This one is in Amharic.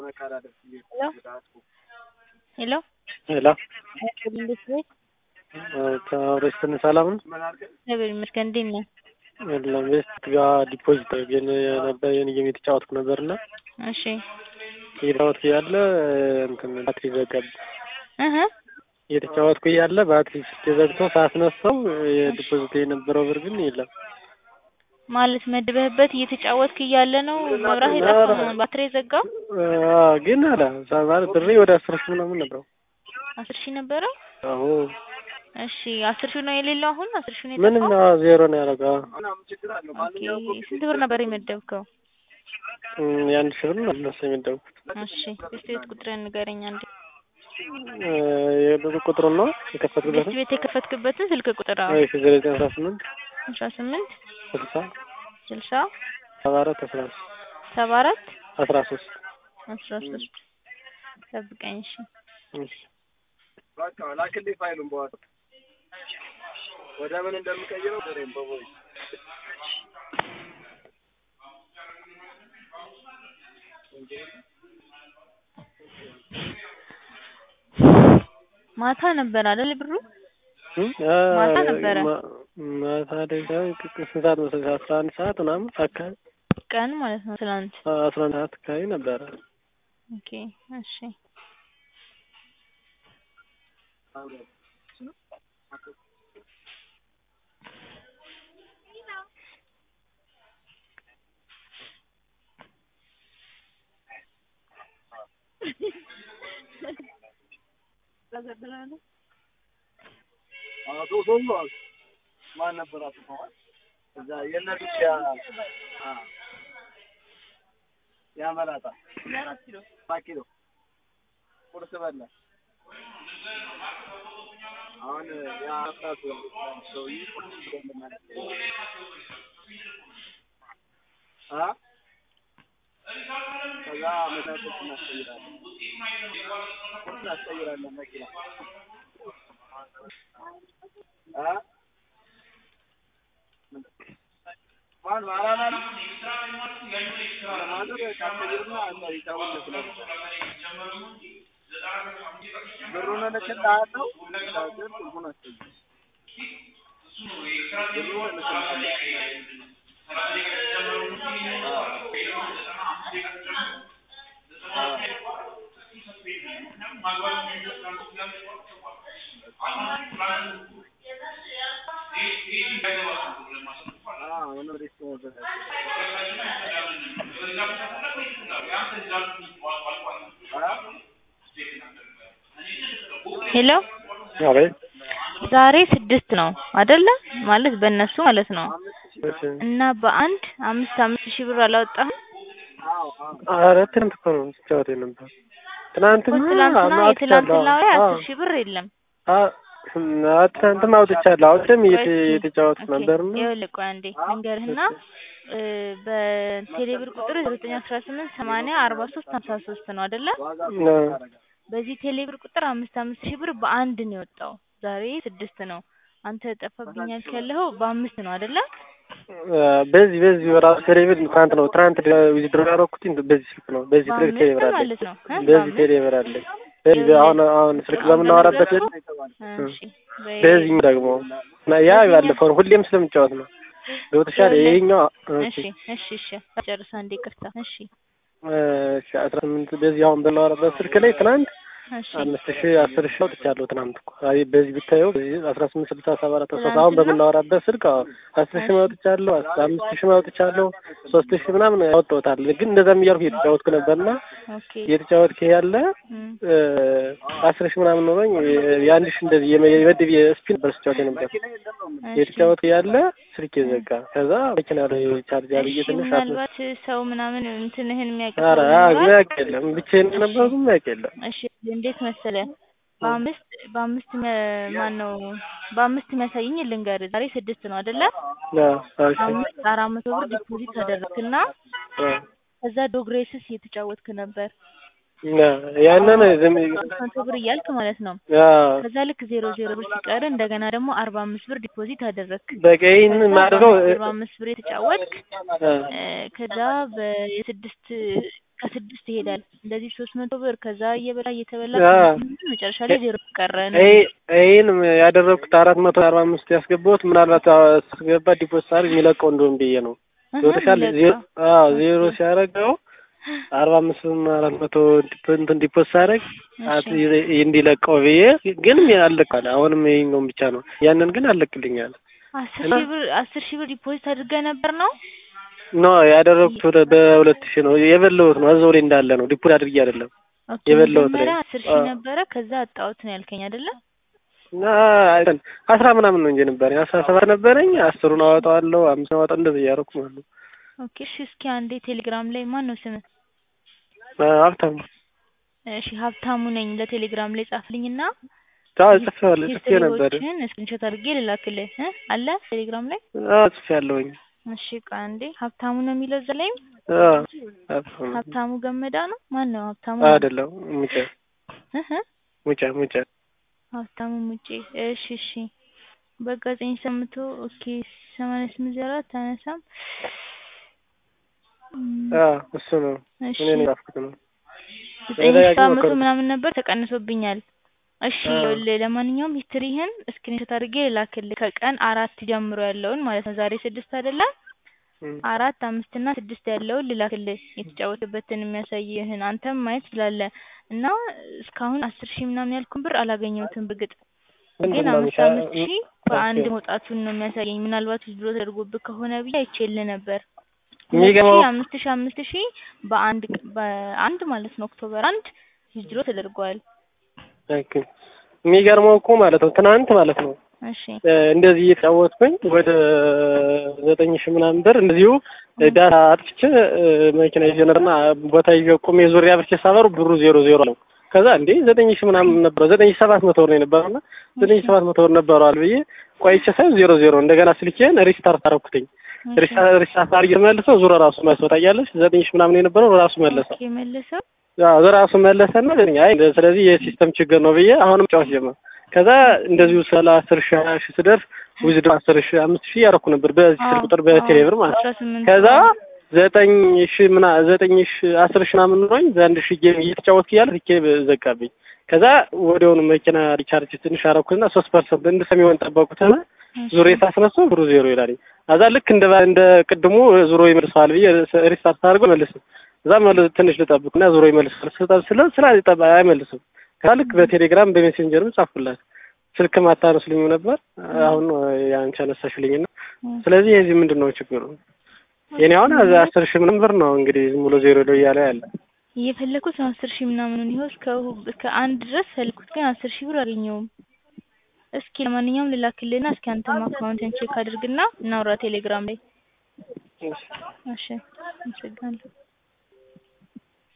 ሄሎ ሄሎ እንዴት ነህ? ከሬስትን ሰላም ነው? እግዚአብሔር ይመስገን። እንዴት ነህ? የለም ቤስት ጋር ዲፖዚት ግን ነበር የኔ ጌም የተጫወትኩ ነበርና እሺ እየተጫወትኩ እያለ እንትን ባትሪ ዘጋብ እህ እየተጫወትኩ እያለ ባትሪ ስልክ ዘግቶ ሳስነሳው የዲፖዚት የነበረው ብር ግን የለም። ማለት መድበህበት እየተጫወትክ እያለ ነው መብራት የጠፋው ባትሪ የዘጋው? አዎ፣ ግን አለ ማለት ብሬ ወደ አስር ሺህ ምናምን ነበረው። አስር ሺህ ነበረ? አዎ እሺ አስር ሺህ ነው የሌለው አሁን? አስር ሺህ ነው ምንም የጠፋው? አዎ፣ ዜሮ ነው ያደረገው። ኦኬ ስንት ብር ነበር የመደብከው? እም፣ የአንድ ሺህ ብር ነው እነሱ የመደብኩት። እሺ እስቲ ቤት ቁጥርህን ንገረኝ አንዴ። እ፣ የብር ቁጥሩን ነው የከፈትኩበት ቤት ቤት የከፈትክበትን ስልክ ቁጥር አዎ። እሺ ዘጠኝ አስራ ስምንት አስራ ስምንት ስልሳ ስልሳ ሰባ አራት አስራ ሶስት ሰባ አራት አስራ ሶስት አስራ ሶስት ጠብቀኝ እሺ። እሺ በቃ ላክልኝ ፋይሉን በኋላ ወደ ምን እንደምቀይረው በሬም በቦይ ማታ ነበር አይደል ብሩ? እም፣ ማታ አ- ነበረ? ማ- ማታ ላይ ሳይሆን ስንት ሰዓት መሰለሽ? አስራ አንድ ሰዓት ምናምን አካባቢ ቀን ማለት ነው ትናንት። አስራ አንድ ሰዓት አካባቢ ነበረ። ኦኬ እሺ አቶ ሶሎ ማን ነበር? አቶ ተዋል እዛ የነዱት ያ አ ያ መላጣ አራት ኪሎ አራት ኪሎ ቁርስ በላ። አሁን ያ አፍራቱ ሰውዬ ቁርስ ብሎ አ ከዛ መታጠቅ እናስቀይራለን ቁርስ እናስቀይራለን መኪና አ ማን ማራና ነው ማዘር ካስተጅርና አላ ይታወቅ ይችላል ብሩን እልክልሃለሁ ታገር ቁልፉን አስጠኝ ብሩን እልክልሃለሁ ሄሎ አቤት ዛሬ ስድስት ነው አይደለ? ማለት በእነሱ ማለት ነው። እሺ። እና በአንድ አምስት አምስት ሺህ ብር አላወጣህም? ኧረ ትናንት እኮ ነው ስጫወት የነበር እኮ ትናንትና ትላንትና አውጥቻለሁ። የትላንትና ላይ አዎ። አስር ሺህ ብር የለም። አ- አ- ትናንትም አውጥቻለሁ። አሁንም ቆይ እየተ- እስኪ፣ እየተጫወትኩ ኦኬ፣ ነበርና ይኸውልህ ቆይ አንዴ ልንገርህና እ፣ በቴሌብር ቁጥር ዘጠኝ አስራ ስምንት ሰማንያ አርባ ሶስት ሀምሳ ሶስት ነው አይደለ? አ፣ በዚህ ቴሌብር ቁጥር አምስት አምስት ሺህ ብር በአንድ ነው የወጣው። ዛሬ ስድስት ነው። አንተ ጠፋብኛል ያለኸው በአምስት ነው አይደለ? አ፣ በዚህ በዚህ ራሱ ቴሌብር ትናንት ነው ትናንት ዊዝድሮ ያደረኩት በዚህ ስልክ ነው። በዚህ ስልክ በአምስት ቴሌብር አለኝ። ማለት ነው እ? በዚህ በአምስት ቴሌብር አለኝ። በዚህ አሁን አሁን ስልክ በምናወራበት የለ እሺ፣ በ- በዚህ ደግሞ እና ያ ያለፈውን ሁሌም ስለምጫወት ነው። ገብቶሻል? ይኸውልህ፣ ይሄኛው እሺ እሺ እሺ ጨርሳ እንዴ ቅርታ እሺ እሺ አስራ ስምንት በዚህ አሁን በምናወራበት ስልክ ላይ ትናንት እሺ አምስት ሺህ አስር ሺህ አውጥቻለሁ ትናንት እኮ አይ በዚህ ብታየው በዚህ አስራ ስምንት ስልሳ ሰባ አራት አስራ አሁን ትናንትና? በምናወራበት ስልክ አዎ አስር ሺህ አውጥቻለሁ አስ- አምስት ሺህ አውጥቻለሁ ሶስት ሺህ ምናምን ያወጣሁታል ግን እንደዛም እያልኩ እየተጫወትኩ ነበርና ኦኬ እየተጫወትኩ ያለ እም፣ እ፣ አስር ሺህ ምናምን ኖሮኝ የአንድ ሺህ እንደዚህ የመ- የመድብ የስፒን ነበር ስጫወት ነበር እሺ እየተጫወትኩ ያለ ስልክ ዘጋ ከዛ መኪና ላይ ቻርጅ አድርጌ እሺ ትንሽ አስነ ምናልባት ሰው ምናምን እንትንህን የሚያውቅ ኧረ ሰው ይኖራል? የሚያውቅ የለም ብቻዬን ነበርኩ የሚያውቅ የለም እሺ እንዴት መሰለ በአምስት በአምስት ማን ነው በአምስት የሚያሳይኝ ልንገርህ ዛሬ ስድስት ነው አይደለ አዎ፣ እሺ አምስት አራት መቶ ብር ዲፖዚት አደረግክና አዎ። ከዛ ዶግሬስስ እየተጫወትክ ነበር እና ያንን ዝም ሶስት መቶ ብር እያልክ ማለት ነው አዎ ከዛ ልክ ዜሮ ዜሮ ብር ሲቀር እንደገና ደግሞ አርባ አምስት ብር ዲፖዚት አደረግክ በቃ ይሄንን ማድረገው አርባ አምስት ብር የተጫወትክ አ እ፣ ከዛ በየስድስት እስከ ስድስት ይሄዳል። እንደዚህ ሶስት መቶ ብር ከዛ እየበላ እየተበላ አዎ። መጨረሻ ላይ ዜሮ ቀረ ነው። ይሄ ይሄን ያደረግኩት አራት መቶ አርባ አምስት ያስገባሁት ምናልባት ሳስገባ ዲፖዚት አድርግ የሚለቀው እንደሆን ብዬ ነው። እህ ገብቶሻል? ይለቃ። ዜሮ አዎ ዜሮ ኦኬ። ሲያደርገው አርባ አምስት አራት መቶ ዲፖ- እንትን ዲፖዚት አደረግ እሺ እንዲለቀው ብዬ ግን አለቃል። አሁንም ይሄኛውን ብቻ ነው። ያንን ግን አለቅልኛል። አስር እና ሺህ ብር አስር ሺህ ብር ዲፖዚት አድርገህ ነበር ነው? ኖ ያደረግኩት ወደ በሁለት ሺህ ነው የበላሁት ነው እዛው ላይ እንዳለ ነው። ዲፖዚት አድርጌ አይደለም ኦኬ የበላሁት ላይ መጀመሪያ አስር ሺህ አዎ። ነበረ ከዛ አጣሁት ነው ያልከኝ አይደለ? እና እንትን አስራ ምናምን ነው እንጂ ነበረኝ አስራ ሰባት ነበረኝ። አስሩን አወጣዋለሁ አምስት አወጣ እንደዚህ እያደረኩ ማለት ነው። ኦኬ እሺ እስኪ አንዴ ቴሌግራም ላይ ማን ነው ስምህ? ሀብታም እሺ ሀብታሙ ነኝ ለቴሌግራም ላይ ጻፍልኝና አዎ ጽፌዋለሁ ጽፌ ነበር ሂስትሪዎችን ስክሪንሾት አድርጌ ልላክልህ እ አለ ቴሌግራም ላይ አዎ ጽፌያለሁኝ። እሺ ቆይ አንዴ ሀብታሙ ነው የሚለው እዛ ላይም አዎ ሀብታም ነው። ሀብታሙ ገመዳ ነው ማን ነው ሀብታሙ አይደለም ሙጬ እ እ ሙጬ ሙጬ ሀብታሙ ሙጬ እሺ እሺ በቃ ዘጠኝ ሰምቶ ኦኬ ሰማንያ ስምንት ዜሮ አራት አነሳም እም፣ አዎ እሱ ነው እሺ እኔ ነው የጻፍኩት ነው። ዘጠኝ ሺህ ተደጋግሞ ሰባት መቶ ሞከርኩት። ምናምን ነበር ተቀንሶብኛል። እሺ አዎ። ይኸውልህ ለማንኛውም ሂስትሪህን ስክሪንሾት አድርጌ ልላክልህ ከቀን አራት ጀምሮ ያለውን ማለት ነው። ዛሬ ስድስት አይደለ? እም። አራት አምስት እና ስድስት ያለውን ልላክልህ የተጫወተበትን የሚያሳይህን አንተም ማየት ትችላለህ። እና እስካሁን አስር ሺህ ምናምን ያልኩን ብር አላገኘሁትም በእርግጥ ምንድን ግን ነው አምስት የሚሻ- አምስት ሺህ በአንድ ኦኬ። መውጣቱን ነው የሚያሳየኝ። ምናልባት ዊዝድሮ ተደርጎብህ ከሆነ ብዬ አይቼልህ ነበር። ሁለት የሚገባው ሺህ አምስት ሺህ አምስት ሺህ በአንድ ቅ- በአንድ ማለት ነው ኦክቶበር አንድ ዊዝድሮ ተደርጓል። ኦኬ። የሚገርመው እኮ ማለት ነው ትናንት ማለት ነው እሺ እ እንደዚህ እየተጫወትኩኝ ወደ ዘጠኝ ሺህ ምናምን ብር እንደዚሁ ዳታ አጥፍቼ እ መኪና ይዤ ነበርና ቦታ ይዤ ቆሜ ዙሪያ አብርቼ ሳበሩ ብሩ ዜሮ ዜሮ ነው። ከዛ እንዴ ዘጠኝ ሺህ ምናምን ነበረው ዘጠኝ ሺህ ሰባት መቶ ብር ነው የነበረውና ዘጠኝ ሺህ ሰባት መቶ ብር ነበረዋል ብዬ ቆይቼ ሳይሆን ዜሮ ዜሮ እንደገና ስልኬን ሪስታርት አደረኩትኝ። እሺ ሪስታርት ሪስታርት አድርጌ መልሰው ዙሮ ራሱ መስወጣ እያለች ዘጠኝ ሺህ ምናምን የነበረው ራሱ መለሰው። ኦኬ መልሰው አዎ ራሱ መለሰና ዘጠኝ አይ ስለዚህ የሲስተም ችግር ነው ብዬ አሁንም ጫወት ጀመር። ከዛ እንደዚሁ ስለ አስር ሺህ ሀያ ሺህ ስደርስ ዊዝድሮ አስር ሺህ አምስት ሺህ ያደረኩ ነበር በዚህ ስልክ ቁጥር በቴሌ ብር ማለት ነው። አስራ ስምንት ከዛ ዘጠኝ ሺህ ምና ዘጠኝ ሺህ አስር ሺህ ምናምን ኖሮኝ በአንድ ሺህ ጌም እየተጫወትኩ እያለ ትኬ ዘጋብኝ። ከዛ ወዲያውኑ መኪና ሪቻርጅ ትንሽ አደረኩትና ሶስት ፐርሰንት እንደሰሚሆን ጠበቁትና ዙሮ ሳስነሳው ብሩ ዜሮ ይላል። ከዛ ልክ እንደ እንደ ቅድሙ ዙሮ ይመልሰዋል ብዬ ሪስታርት አድርጎ መልስም እዛ መልስ ትንሽ ልጠብቅና ዙሮ ይመልሳል ስጠብ ስለ ስለ አይጠባ አይመልስም። ከዛ ልክ በቴሌግራም በሜሴንጀርም ጻፍኩላት ስልክም አታነሱልኝም ነበር። አሁን ያንቺ አነሳሽልኝና ስለዚህ የዚህ ምንድን ነው ችግሩ? የኔ አሁን አስር ሺህ ምናምን ብር ነው እንግዲህ ዝም ብሎ ዜሮ ሄዶ እያለ ያለ እየፈለኩት ነው አስር ሺህ ምናምኑን ይኸው እስከ እስከ አንድ ድረስ ፈለኩት ግን አስር ሺህ ብር አገኘውም። እስኪ ለማንኛውም ልላክልህና እስኪ አንተም አካውንትን ቼክ አድርግና እናውራ ቴሌግራም ላይ። እሺ አመሰግናለሁ።